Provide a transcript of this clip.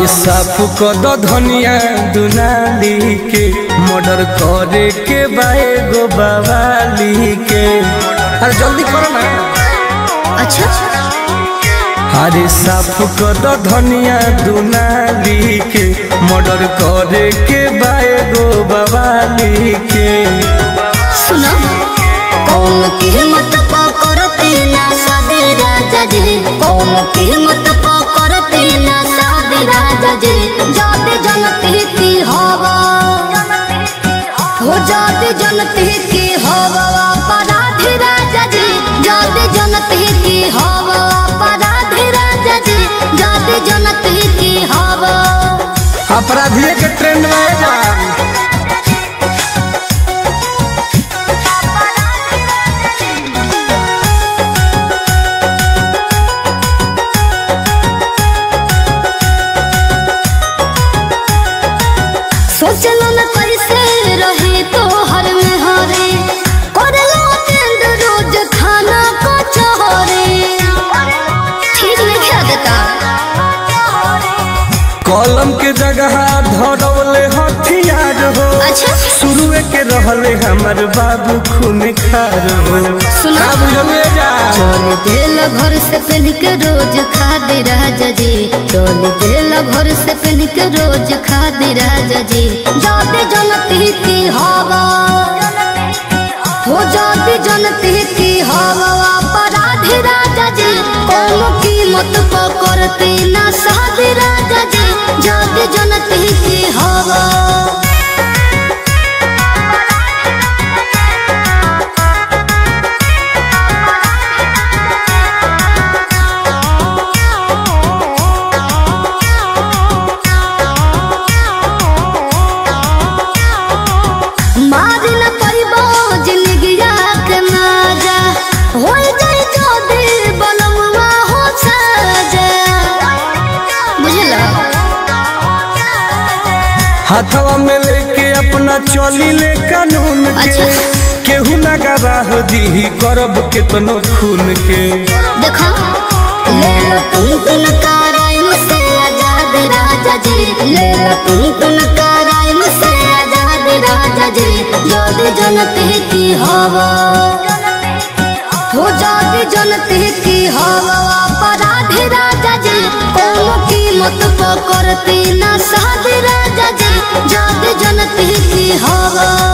अरे साफ कद धनिया दुनाली के मर्डर करे के बाए गो बवाली के अरे जल्दी करो ना अच्छा अरे साफ कद धनिया दुनाली के मर्डर करे के बाए गो बवाली के सुनो कौन कीमत पकड़ते ना सादे राजा जी कौन कीमत पकड़ते ना सादे राजा जी जाते जनते की हवा हो जाते जनते की हवा अपराधी राजा जी जाते जनते की हवा अपराधी राजा जी जाते जनते की हवा अपराधिये के ट्रेंड में है ना सोचलो न कैसे रहे तो हर में हरे करलो टेंड रोज खाना को चोरे ठीक नहीं खा देता कलम के जगह धरौले हथियार हो अच्छा शुरुए के रहले हमर बाबू खून खार हो सुना। का बुझले जा चोल दिल भर से पहन के रोज खा दे राजा जी चोल दिल भर से पहन के रोज खा दे राजा जी जाते जनती की हवा हो जाती जनती की हवा अपराधी राजा जी कोनो कीमत पकड़ते ना साधे राजा जी जाते जनती की हवा मार न परिबो जिंदगिया के माजा हो जाए जो दिल बनवा हो साजा बुझला हाथवा में लेके अपना चली ले कानून के अच्छा। केहू ना गवाह दी करब केतनो खून के देखो ले लो तुम तुम कराइम से आजाद राजा जी ले लो तुम तुम कराइम से आजाद राजा जी जोद जनते की हवा हो जाती जनते की हवा अपराधी राजा जी कोनो कीमत पकड़ते ना साध राजा जी जाते जनते की हवा